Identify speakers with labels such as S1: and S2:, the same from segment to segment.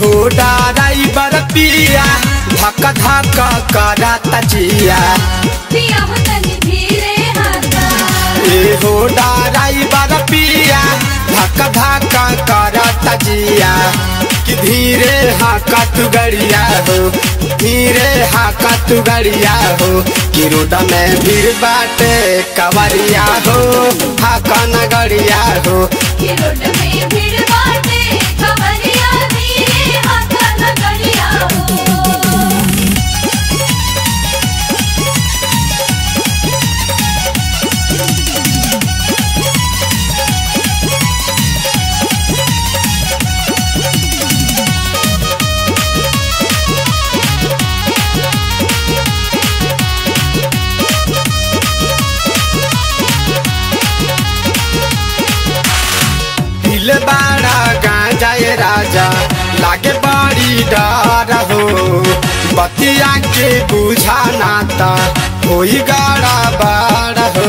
S1: हो डाराई बरपिया धक धक करत जिया
S2: पिया हो तनी धीरे हाथा
S1: ए हो डाराई बरपिया धक धक करत जिया कि धीरे हाका तू गड़िया हो धीरे हाका तू गड़िया हो कि रोड में भीड़ बाटे कवरिया हो हाका न गड़िया हो
S2: कि रोड में भीड़ बाटे खबरिया धीरे हाथा न गड़िया हो
S1: दिल बाड़ा गांजा ये राजा लागे बड़ी डर हो बतिया के बुझा नाता होई गाड़ा बाड़ हो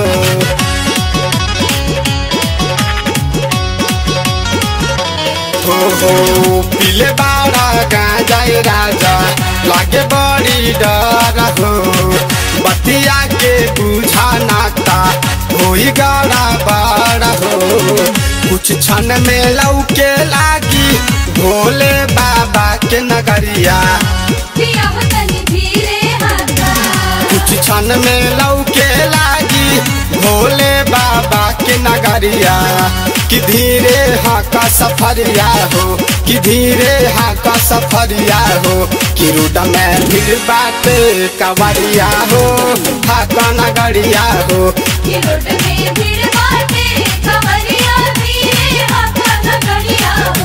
S1: हो हो पीले बाड़ा गांजा ये राजा लागे बड़ी डर हो बतिया के बुझा नाता होई गाड़ा बाड़ हो कुछ क्षण में लौके लागी भोले बाबा के नगरिया
S2: पिया हो तनी धीरे हाथा
S1: कुछ क्षण में लौके लागी भोले बाबा के नगरिया कि धीरे हाका सफरिया हो कि धीरे हाका सफरिया हो कि रोड में भीड़ बाटे कवरिया हो हाका नगरिया हो
S2: कि रोड में भीड़ बाटे खबरिया धीरे हाथा न गड़िया हो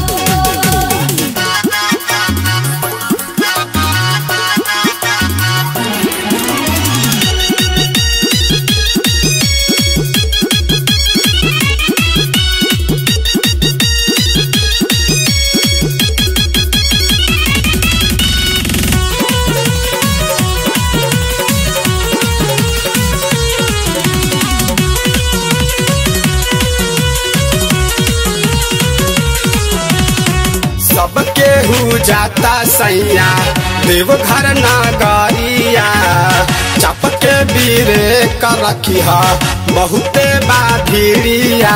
S1: सबके हु जाता सैया देवघर नगरिया चपके बीरे कर रखिया बहुते बाधिरिया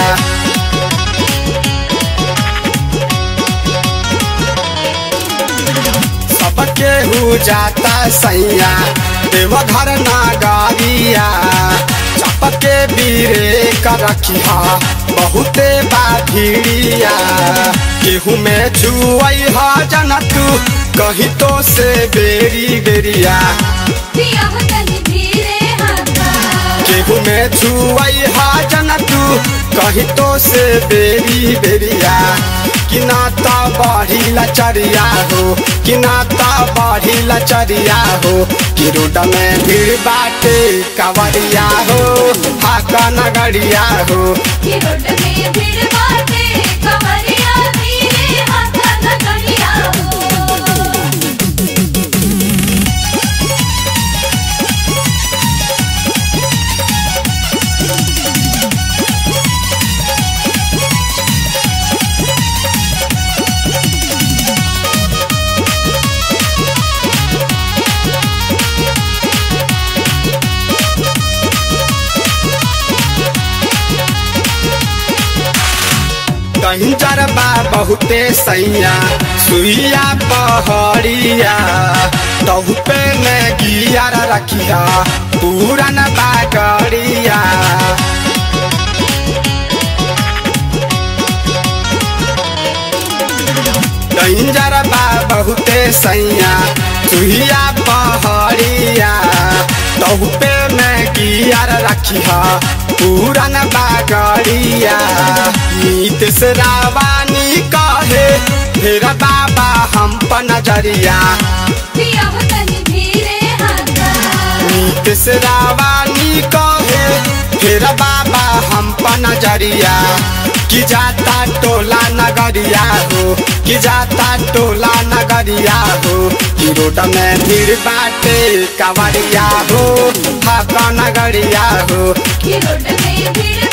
S1: सबके हु जाता सैया देवघर नगरिया चपके बीरे कर रखिया बहुते बाधिरिया केहू में छुआई हा जन तू कही तो से बेरी बेरिया
S2: पिया हो तनी धीरे हाथा
S1: केहू में छुआई हा जन तू कही तो से बेरी बेरिया कि नाता बढ़ी लचरिया हो कि नाता बढ़ी लचरिया हो कि रोड में भीड़ बाटे कवरिया हो हाका नगरिया हो
S2: कि रोड में भीड़ बाटे खबरिया धीरे हाथा न गड़िया हो
S1: कहीं जरबा बहुते सैया सुइया पहड़िया तहु पे में गियर रखिया पूरन बागड़िया डेंजर बा बहुते सैया सुइया पहड़िया तहु पे में गियर रखिया पूरन बागड़िया नीत से रावानी कहे फिर बाबा हम पर नजरिया
S2: पिया हो तनी धीरे हाथा
S1: नीत से रावानी कहे फिर बाबा हम पर नजरिया कि जाता टोला नगरिया हो कि जाता टोला नगरिया हो कि रोड में भीड़ बाटे कवरिया हो हाका नगरिया हो
S2: कि रोड में भीड़